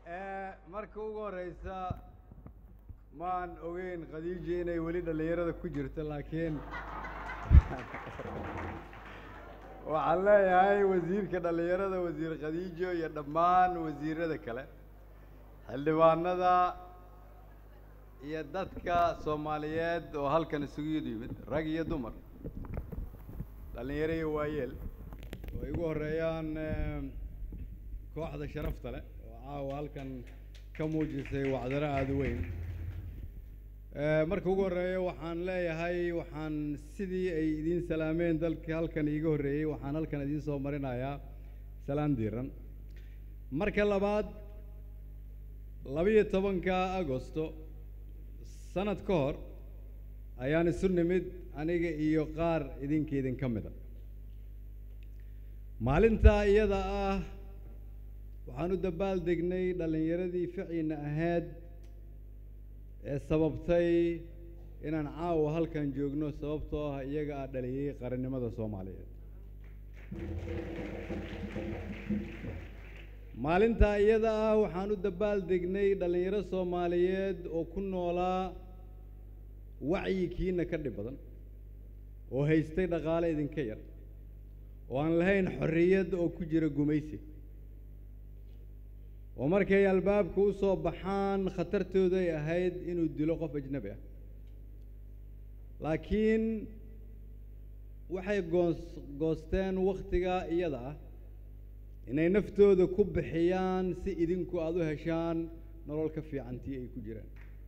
marka ugu horeysa maan ogeyn khadiija inay weli dhallinyarada ku jirto laakiin waxaan leeyahay wasiirka dhallinyarada wasiir khadiijo iyo dhammaan wasiirada kale xildhibaanada iyo dadka soomaaliyeed oo halkan isugu yimid rag iyo dumar dhallinyaro iyo waayeel oo ay ugu horeeyaan kooxda sharafta leh oo caawa halkan ka muujisay wacdaro aada u weyn marka ugu horreeya waxaan leeyahay waxaan sidii ay idiin salaameen dalkii halkan iiga horreeyey waxaan halkan idiin soo marinayaa salaan diiran marka labaad labiyo tobanka agosto sanad ka hor ayaan isu nimid aniga iyo qaar idinka idinka mida maalintaa iyada ah waxaan u dabaal degnay dhallinyaradii ficiina ahayd ee sababtay inaan caawa halkan joogno sababtoo ah iyaga aa dhaliyey qarannimada soomaaliyeed maalintaa iyada ah waxaan u dabaal degnay dhallinyaro soomaaliyeed oo ku noolaa wacyikiina ka dhib badan oo haystay dhaqaale idinka yar oo aan lahayn xorriyad oo ku jira gumaysi oo markay albaabka u soo baxaan khatartooday ahayd inuu dilo qof ajnabi ah laakiin waxay goos goosteen wakhtigaa iyada ah inay naftooda ku bixiyaan si idinku aada u heshaan nolol ka fiicantii ay ku jiraan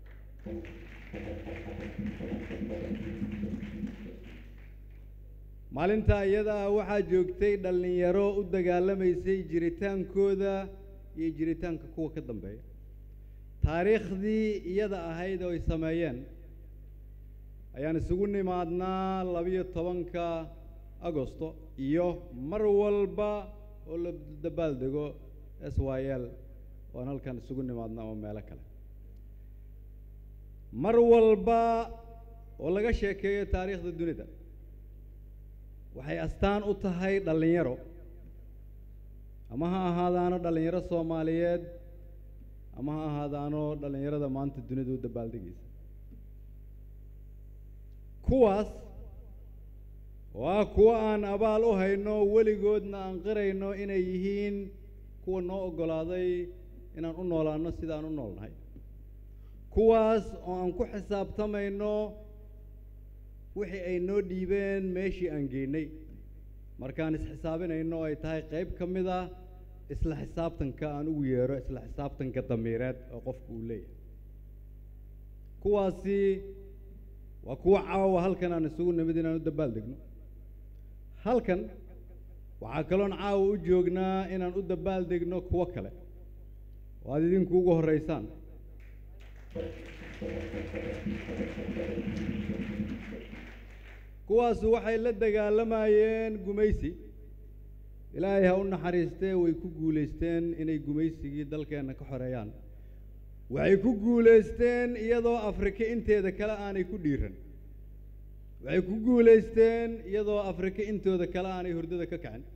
maalintaa iyada ah waxaa joogtay dhallinyaro u dagaalamaysay jiritaankooda iyo jiritaanka kuwa ka dambeeya taariikhdii iyada ahayd oo ay sameeyeen ayaan isugu nimaadnaa labiyo tobanka agosto iyo mar walba oo la dabaal dego s y l oan halkan isugu nimaadna oo meelo kale mar walba oo laga sheekeeyo taariikhda dunida waxay astaan u tahay dhallinyaro ama ha ahaadaano dhallinyaro soomaaliyeed ama ha ahaadaano dhallinyarada maanta dunida u dabaaldegaysa kuwaas oo ah kuwo aan abaal u hayno weligoodna aan qirayno inay yihiin kuwa noo oggolaaday inaan u noolaano sidaan u noolnahay kuwaas oo aan ku xisaabtamayno wixii ay noo dhiibeen meeshii aan geynay markaan isxisaabinayno ay tahay qayb ka mid ah isla xisaabtanka aan ugu yeero isla xisaabtanka damiireed oo qofku uu leeyahay kuwaasi waa kuwo caawa halkan aan isugu nimid inaan u dabaal degno halkan waxaa kaloon caawa u joognaa inaan u dabaal degno kuwo kale oo aad idinku ugu horreysaan kuwaasu waxay la dagaalamayeen gumaysi ilaahay ha u naxariistee way ku guulaysteen inay gumaysigii dalkeenna ka xoreeyaan waxay ku guulaysteen iyadoo afrika inteeda kale aanay ku dhiiran waxay ku guulaysteen iyadoo afrika intooda kale aanay hurdada ka kacin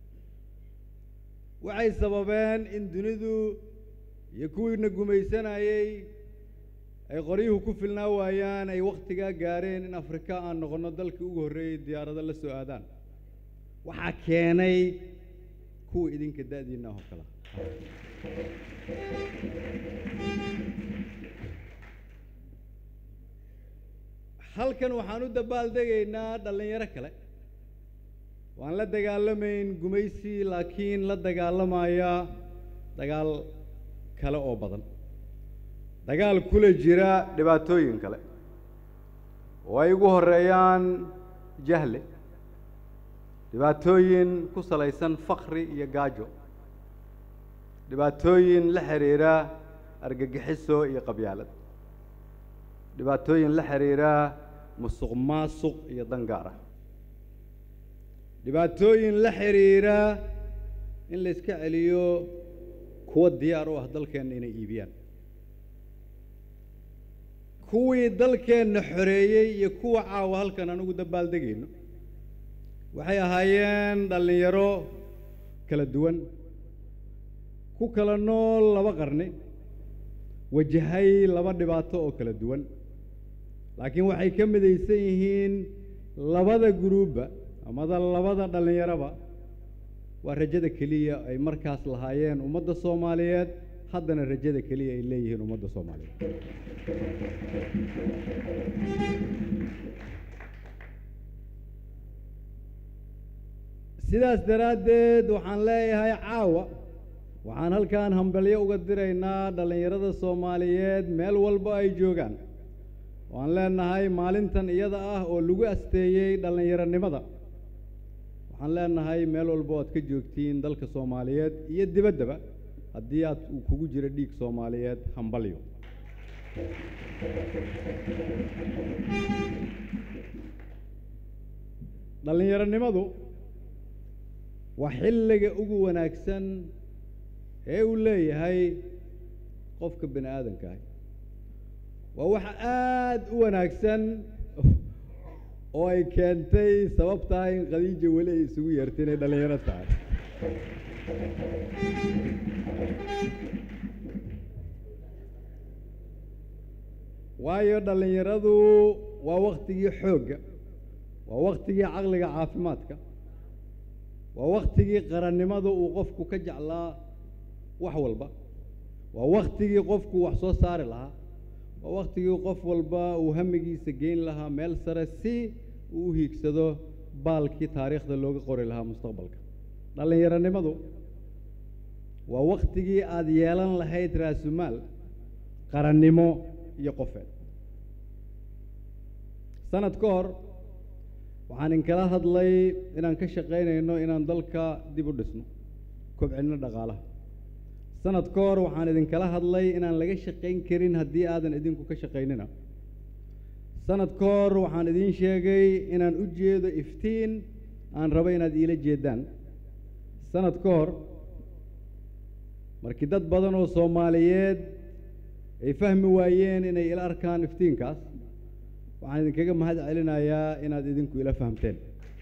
waxay sababeen in dunidu iyo kuwiina gumaysanayey ay qoryuhu ku filnaa waayaan ay wakhtigaa gaareen in afrika aan noqonno dalkii ugu horreeyey diyaarado la soo aadaan waxaa keenay kuwa idinka da-diinna oo kala halkan waxaan u dabaal degaynaa dhallinyaro kale waan la dagaalamayn gumaysi laakiin la dagaalamaya dagaal kale oo badan dagaal kula jira dhibaatooyin kale oo ay ugu horeeyaan jahle dhibaatooyin ku salaysan fakri iyo gaajo dhibaatooyin la xiriira argagixiso iyo qabyaalad dhibaatooyin la xiriira musuq maasuq iyo dangaar ah dhibaatooyin la xiriira in la iska celiyo kuwa diyaar u ah dalkeenna inay iibiyaan kuwii dalkeenna xoreeyey iyo kuwa caawa halkan aan ugu dabaaldegayno waxay ahaayeen dhallinyaro kala duwan ku kala nool laba qarni wajahay laba dhibaato oo kala duwan laakiin waxay ka midaysan yihiin labada guruubba amada labada dhallinyaraba waa rajada keliya ay markaas lahaayeen ummadda soomaaliyeed haddana rajada keliya ay leeyihiin ummadda soomaaliyeed sidaas daraaddeed waxaan leeyahay caawa waxaan halkan hambalyo uga diraynaa dhallinyarada soomaaliyeed meel walba ay joogaan waan leenahay maalintan iyada ah oo lagu asteeyey dhallinyaronimada waxaan leenahay meel walba o aad ka joogtiin dalka soomaaliyeed iyo dibaddaba haddii aad uu kugu jiro dhiig soomaaliyeed hambalyo dhallinyaronimadu waa xilliga ugu wanaagsan ee uu leeyahay qofka bini aadanka ah waa wax aada u wanaagsan oo ay keentay sababtaa in khadiija weli ay isugu yeertay inay dhallinyaro tahay waayo dhallinyaradu waa waktigii xoogga waa waktigii caqliga caafimaadka waa waktigii qarannimada uu qofku ka jeclaa wax walba waa waktigii qofku wax soo saari lahaa waa waktigii qof walba uu hamigiisa geyn lahaa meel sare si uu u hiigsado baalkii taariikhda looga qori lahaa mustaqbalka dhallinyaronimadu waa waktigii aada yeelan lahayd raasumaal qarannimo iyo qofeed sanad ka hor waxaan inkala hadlay inaan ka shaqaynayno inaan dalka dib u dhisno kobcinno dhaqaalaha sanad ka hor waxaan idinkala hadlay inaan laga shaqayn karin haddii aadan idinku ka shaqaynina sanad ka hor waxaan idiin sheegay inaan u jeedo iftiin aan rabo inaad iila jeedaan sanad ka hor markii dad badan oo soomaaliyeed ay fahmi waayeen inay ila arkaan iftiinkaas waxaan idinkaga mahad celinayaa inaad idinku ila fahamteen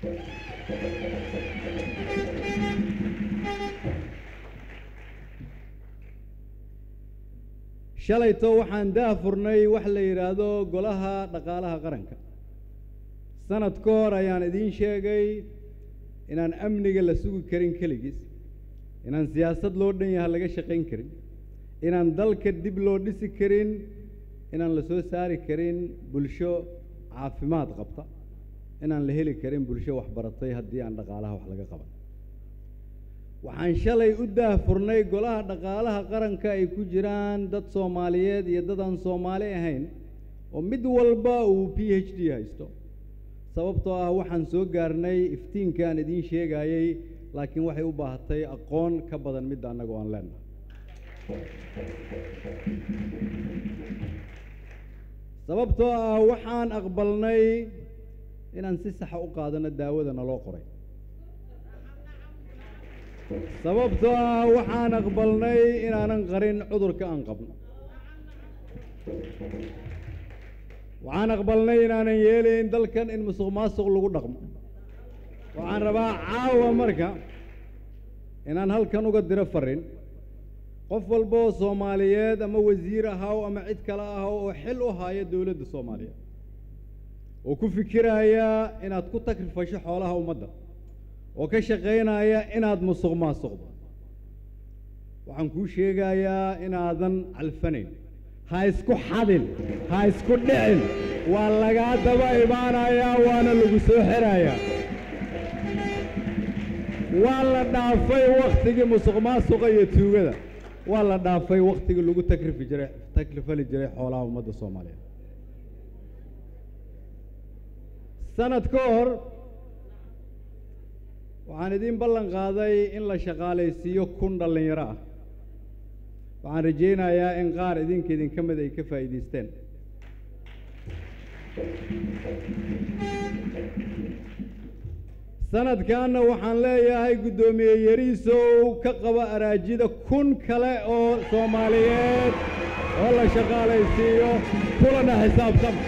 shalayto waxaan daafurnay wax la yidhaahdo golaha dhaqaalaha qaranka sanad ka hor ayaan idiin sheegay inaan amniga la sugi karin keligiis inaan siyaasad loo dhan yaha laga shaqayn karin inaan dalka dib loo dhisi karin inaan la soo saari karin bulsho caafimaad qabta inaan la heli karin bulsho waxbaratay haddii aan dhaqaalaha wax laga qaban waxaan shalay u daahfurnay golaha dhaqaalaha qaranka ay ku jiraan dad soomaaliyeed iyo dad aan soomaali ahayn oo mid walba uu p h d haysto sababtoo ah waxaan soo gaarnay iftiinka aan idiin sheegayey laakiin waxay u baahatay aqoon ka badan midda annagu aan leenahay sababtoo ah waxaan aqbalnay inaan si saxa u qaadano daawada naloo qoray sababtoo ah waxaan aqbalnay inaanan qarin cudurka aan qabno waxaan aqbalnay inaanan yeelayn dalkan in musuq maasuq lagu dhaqmo waxaan rabaa caawa marka inaan halkan uga diro farin qof walba oo soomaaliyeed ama wasiir ahaw ama cid kale ahaw oo xil u haayo dowladda soomaaliyeed oo ku fikiraya inaad ku takrifasho xoolaha ummadda oo ka shaqaynaya inaad musuq maasuqdo waxaan kuu sheegayaa inaadan calfanayn ha isku xadin ha isku dhicin waa lagaa daba imaanayaa waana lagu soo xirayaa waa la dhaafay wakhtigii musuq maasuqa iyo tuugada waa la dhaafay wakhtigii lagu takrifi jiray takrifali jiray xoolaha ummadda soomaaliyeed sanad ka hor waxaan idiin ballan qaaday in la shaqaalaysiiyo kun dhallinyaro ah waxaan rajaynayaa in qaar idinka idinka mid ay ka faa'iidaysteen sanadkanna waxaan leeyahay guddoomiye yariisow ka qaba araajida kun kale oo soomaaliyeed oo la shaqaalaysiiyo kulana xisaabtama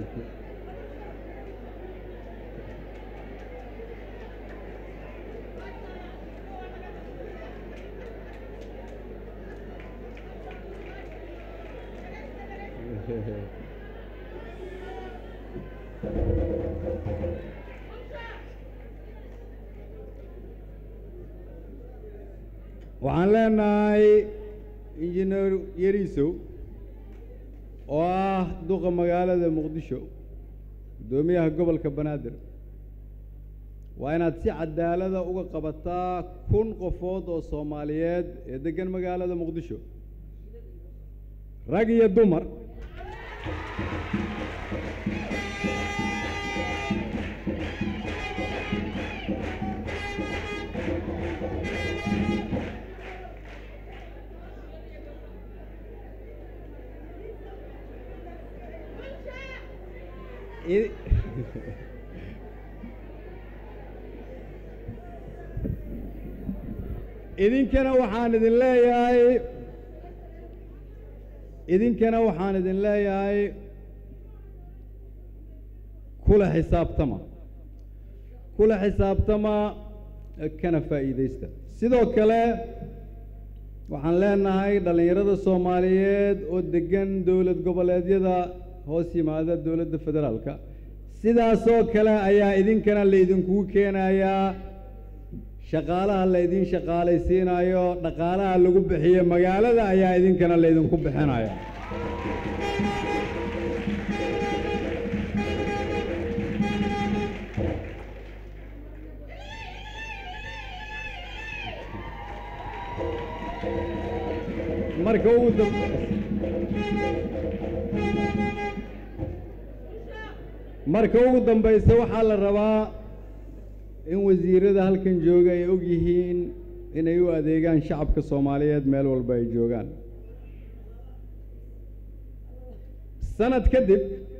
waxaan leenahay injineer yariisow oo ah duqa magaalada muqdisho guddoomiyaha gobolka banaadir waa inaad si cadaalada uga qabataa kun qofood oo soomaaliyeed ee deggan magaalada muqdisho rag iyo dumar I- idinkana waxaan idin leeyahay idinkana waxaan idin leeyahay kula xisaabtama kula xisaabtama kana faa'iidaysta sidoo kale waxaan leenahay dhallinyarada soomaaliyeed oo deggan dowlad goboleedyada hoos yimaada dowladda federaalka sidaasoo kale ayaa idinkana laydinkugu keenayaa shaqaalaha laydin shaqaalaysiinayo dhaqaalaha lagu bixiyo magaalada ayaa idinkana laydinku bixinaya marka ugu dam marka ugu dambaysa waxaa la rabaa in wasiirada halkan jooga ay og yihiin inay u adeegaan shacabka soomaaliyeed meel walba ay joogaan sanad kadib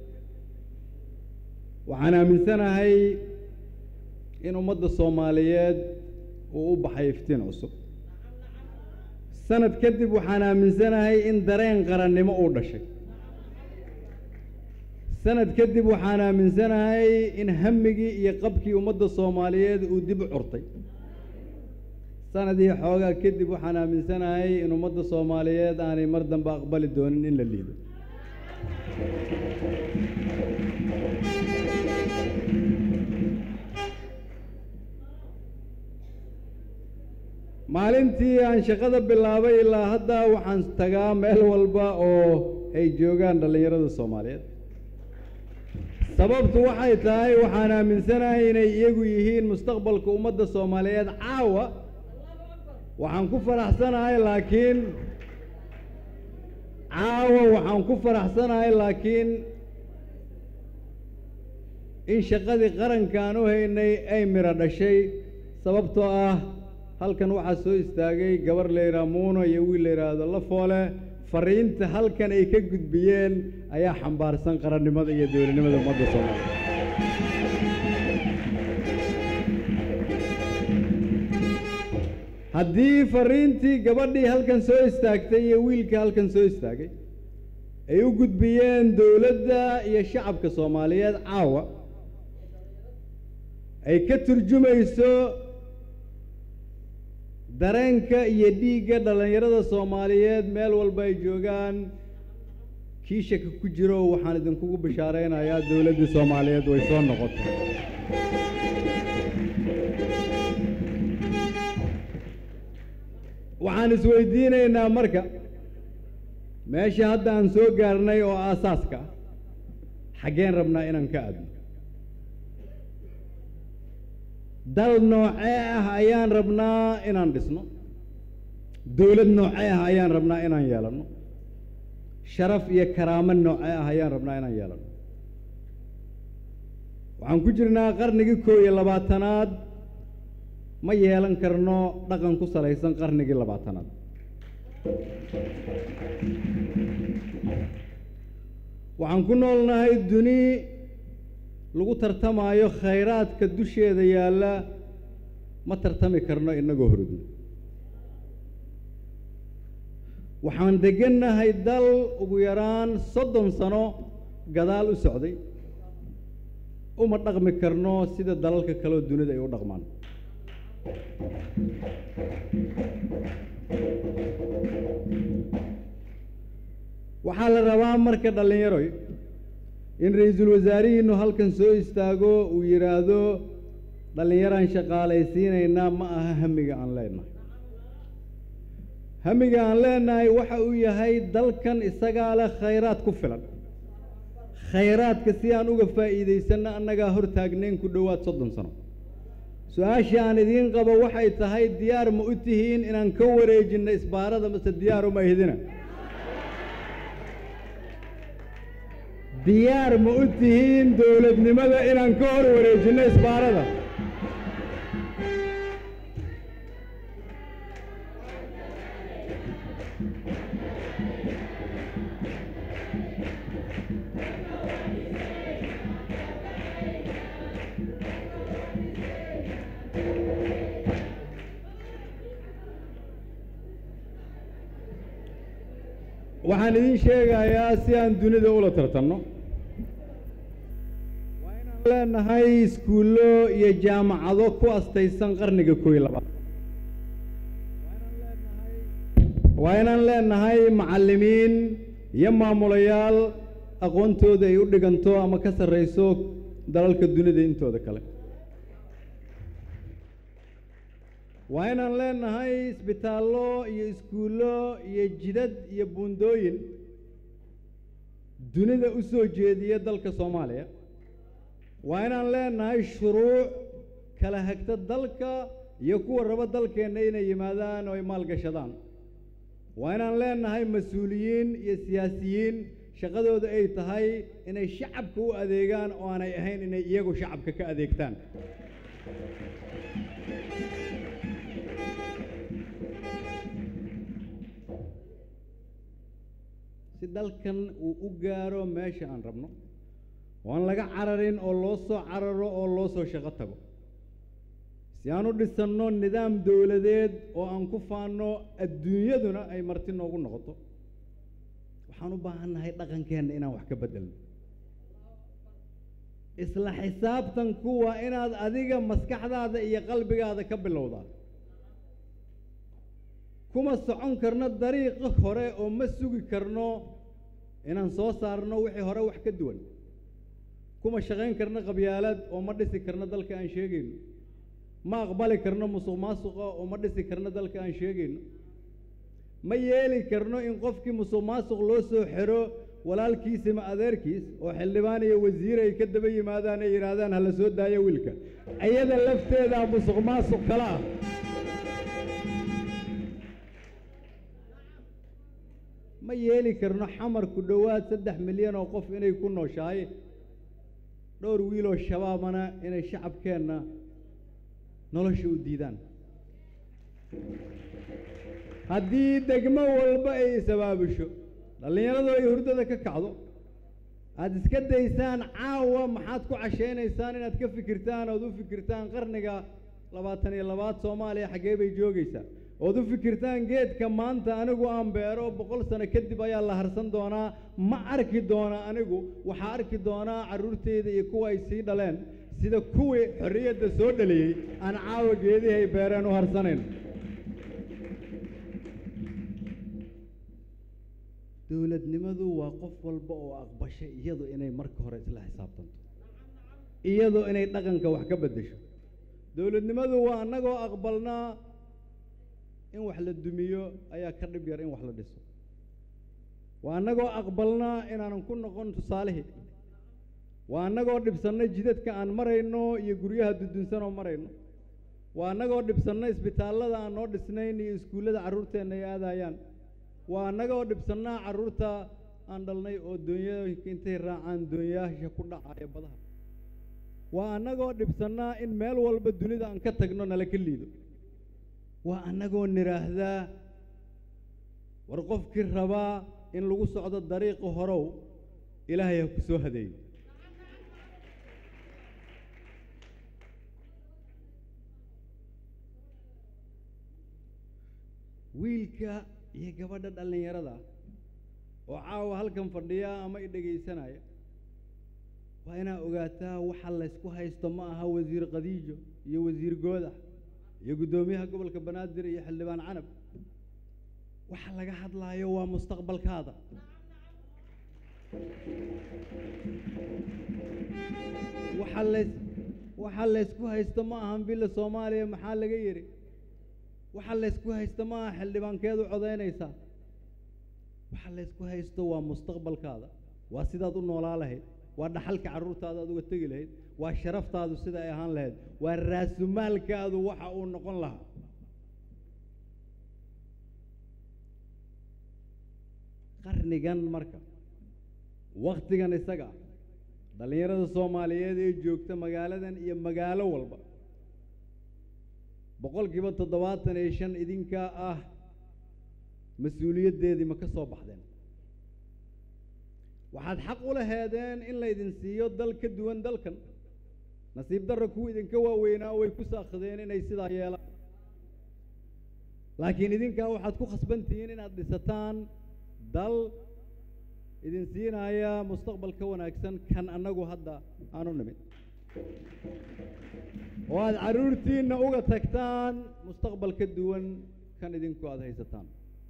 waxaan aaminsanahay in ummadda soomaaliyeed uu u baxay iftiin cusub sanad kadib waxaan aaminsanahay in dareen qarannimo uu dhashay sanad kadib waxaan aaminsanahay in hammigii iyo qabkii ummadda soomaaliyeed uu dib u curtay sanadii xoogaa kadib waxaan aaminsanahay in ummadda soomaaliyeed aanay mar dambe aqbali doonin in la liido maalintii aan shaqada bilaabay ilaa hadda waxaan tagaa meel walba oo ay joogaan dhallinyarada soomaaliyeed sababtu waxay tahay waxaan aaminsanahay inay iyagu yihiin mustaqbalka ummadda soomaaliyeed caawa waxaan ku faraxsanahay laakiin caawa waxaan ku faraxsanahay laakiin in shaqadii qarankaan u haynay ay miro dhashay sababtoo ah halkan waxaa soo istaagay gabar la yidhaha muuno iyo wiil la yidhaahdo lafoole fariinta halkan ay ka gudbiyeen ayaa xambaarsan qarannimada iyo dowladnimada ummadda soomaaliya haddii fariintii gabadhii halkan soo istaagtay iyo wiilkii halkan soo istaagay ay u gudbiyeen dowladda iyo shacabka soomaaliyeed caawa ay ka turjumayso dareenka iyo dhiigga dhallinyarada soomaaliyeed meel walba ay joogaan kii shaka ku jiro waxaan idinkugu bishaaraynayaa dowladdii soomaaliyeed way soo noqotay waxaan isweydiinaynaa marka meesha hadda aan soo gaarnay oo aasaaska ah xaggeen rabnaa inaan ka aadno dal noocee ah ayaan rabnaa inaan dhisno dowlad noocee ah ayaan rabnaa inaan yeelanno sharaf iyo karaamo noocee ah ayaan rabnaa inaan yeelanno waxaan ku jirnaa qarnigii koob iyo labaatanaad ma yeelan karno dhaqan ku salaysan qarnigii labaatanaad waxaan ku noolnahay duni lagu tartamaayo khayraadka dusheeda yaalla ma tartami karno innagoo hordno waxaan deggannahay dal ugu yaraan soddon sano gadaal u socday uma dhaqmi karno sida dalalka kale oo dunida ay u dhaqmaan waxaa la rabaa marka dhallinyaroy in ra-iisul wasaarihiinu halkan soo istaago uu yidhaahdo dhallinyaraan shaqaalaysiinaynaa ma aha hamiga aan leenahay hamiga aan leenahay waxa uu yahay dalkan isagaa leh khayraad ku filan khayraadka si aan uga faa'iidaysanno annagaa hor taagnayn ku dhowaad soddon sano su-aashii aan idiin qabo waxay tahay diyaar ma u tihiin inaan ka wareejinno isbaarada mase diyaar uma ihdina diyaar ma u tihiin dowladnimada inaan ka hor wareejinno isbaarada waxaan idin sheegayaa si aan dunida ula tartanno waa inaan leenahay iskuullo iyo jaamacado ku astaysan qarniga kooiy labaad waa inaan leenahay macallimiin iyo maamulayaal aqoontooda ay u dhiganto ama ka sarrayso dalalka dunida intooda kale waa inaan leenahay isbitaallo iyo iskuullo iyo jidad iyo buundooyin dunida u soo jeediya dalka soomaaliya waa inaan leenahay shuruuc kala hagta dalka iyo kuwa raba dalkeenna inay yimaadaan oo ay maalgashadaan waa inaan leenahay mas-uuliyiin iyo siyaasiyiin shaqadooda ay tahay inay shacabka u adeegaan oo aanay ahayn inay iyagu shacabka ka adeegtaan si dalkan uu u gaaro meesha aan rabno oo aan laga cararin oo loo soo cararo oo loo soo shaqo tago si aan u dhisanno nidaam dowladeed oo aan ku faanno adduunyaduna ay marti noogu noqoto waxaan u baahannahay dhaqankeenna inaan wax ka beddelno isla xisaabtanku waa inaad adiga maskaxdaada iyo qalbigaada ka bilowdaa kuma socon karno dariiqi hore oo ma sugi karno inaan soo saarno wixii hore wax ka duwan kuma shaqayn karno qabyaalad oo ma dhisi karno dalka aan sheegayno ma aqbali karno musuq maasuqa oo ma dhisi karno dalka aan sheegayno ma yeeli karno in qofkii musuq maasuq loo soo xiro walaalkiis ima adeerkiis oo xildhibaan iyo wasiir ay ka daba yimaadaan ay yidhaahdaan hala soo daayo wiilka iyada lafteedaa musuq maasuq kale ah ma yeeli karno xamar ku dhowaad saddex milyan oo qof inay ku nooshahay dhowr wiiloo shabaabana inay shacabkeenna nolosha u diidaan haddii degmo walba ay isabaabisho dhallinyaradu ay hurdada ka kacdo aada iska daysaan caawa maxaad ku cashaynaysaan inaad ka fikirtaan ood u fikirtaan qarniga labaatan iyo labaad soomaaliya xaggee bay joogaysaa ood u fikirtaan geedka maanta anigu aan beero boqol sano kadib ayaa la harsan doonaa ma arki doona anigu waxaa arki doonaa carruurteyda iyo kuwa ay sii dhaleen sida kuwii xorriyadda soo dhaliyey aan caawa geedihii ay beereen u harsanayn dowladnimadu waa qof walba oo aqbashay iyadu inay marka hore isla xisaabtanto iyadu inay dhaqanka wax ka beddesho dowladnimadu waa annagoo aqbalnaa in wax la dumiyo ayaa ka dhib yar in wax la dhiso waa annagoo aqbalnaa inaanan ku noqon tusaalihii waa annagoo dhibsanna jidadka aan marayno iyo guryaha dudunsan oo marayno waa annagoo dhibsanna isbitaallada aan noo dhisnayn iyo iskuullada carruurteenna ay aadayaan waa annagoo dhibsannaa carruurta aan dhalnay oo doonyooyinka intay raacaan doonyaasha ku dhacaya badaha waa annagoo dhibsannaa in meel walba dunida aan ka tagno nala ka liido waa annagoo nidhaahdaa war qofkii rabaa in lagu socdo dariiqi horow ilaahay ha ku soo hadeeyo wiilka iyo gabadha dhallinyarada oo caawa halkan fadhiya ama i dhegaysanaya waa inaa ogaataa waxa laysku haysto ma aha wasiir khadiijo iyo wasiir goodax iyo guddoomiyaha gobolka banaadir iyo xildhibaan canab waxa laga hadlaayo waa mustaqbalkaada waxa lays waxa laysku haysto ma ahan billa soomaaliya maxaa laga yidhi waxa laysku haysto ma aha xildhibaankeedu codaynaysaa waxa laysku haysto waa mustaqbalkaada waa sidaad u noolaa lahayd waa dhaxalka carruurtaada aad uga tegi lahayd waa sharaftaadu sida ay ahaan lahayd waa raasumaalkaadu waxa uu noqon lahaa qarnigan marka waktigan isaga ah dhallinyarada soomaaliyeed ee joogta magaaladan iyo magaalo walba boqolkiiba toddobaatan iyo shan idinkaa ah mas-uuliyaddeedii ma ka soo baxdeen waxaad xaq u laheedeen in laydin siiyo dal ka duwan dalkan nasiib darra kuwa idinka waaweynaa way ku saakhdeen inay sidaa yeelaan laakiin idinkaa waxaad ku khasban tihiin inaad dhisataan dal idin siinaya mustaqbal ka wanaagsan kan annagu hadda aanu nimid oo aada carruurtiinna uga tagtaan mustaqbal ka duwan kan idinku aada haysataan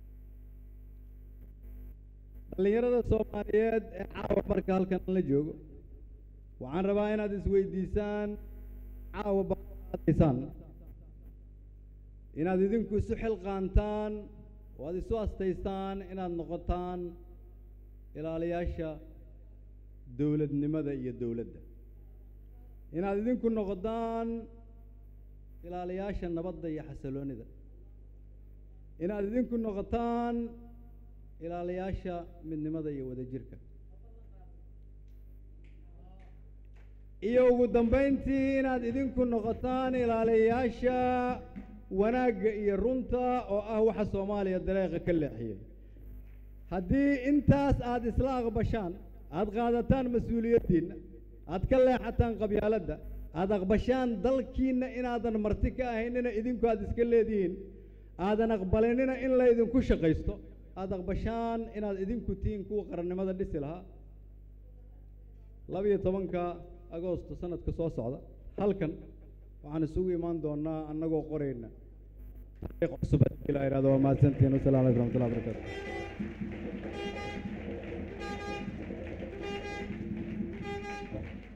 dhallinyarada soomaaliyeed ee caawa marka halkan la joogo waxaan rabaa inaad isweydiisaan caawa baadaysaan inaad idinku isu xilqaantaan oo aad isu astaystaan inaad noqotaan ilaaliyaasha dowladnimada iyo dowladda inaad idinku noqdaan ilaaliyaasha nabadda iyo xasiloonida inaad idinku noqotaan ilaaliyaasha midnimada iyo wadajirka iyo ugu dambayntii inaad idinku noqotaan ilaaliyaasha wanaagga iyo runta oo ah waxa soomaaliya dareeqa ka leexiyey haddii intaas aada isla aqbashaan aada qaadataan mas-uuliyaddiinna aada ka leexataan qabyaaladda aada aqbashaan dalkiinna inaadan marti ka ahaynina idinku aada iska leedihiin aadan aqbalinina in laydinku shaqaysto aada aqbashaan inaad idinku tihiin kuwa qarannimada dhisi lahaa labiyo tobanka agoosto sanadka soo socda halkan waxaan isugu imaan doonaa annagoo qorayna taariikh cusub haddii la ihahdo waa mahadsantihiin wasalaamu alaikum raxmatullahi barakatu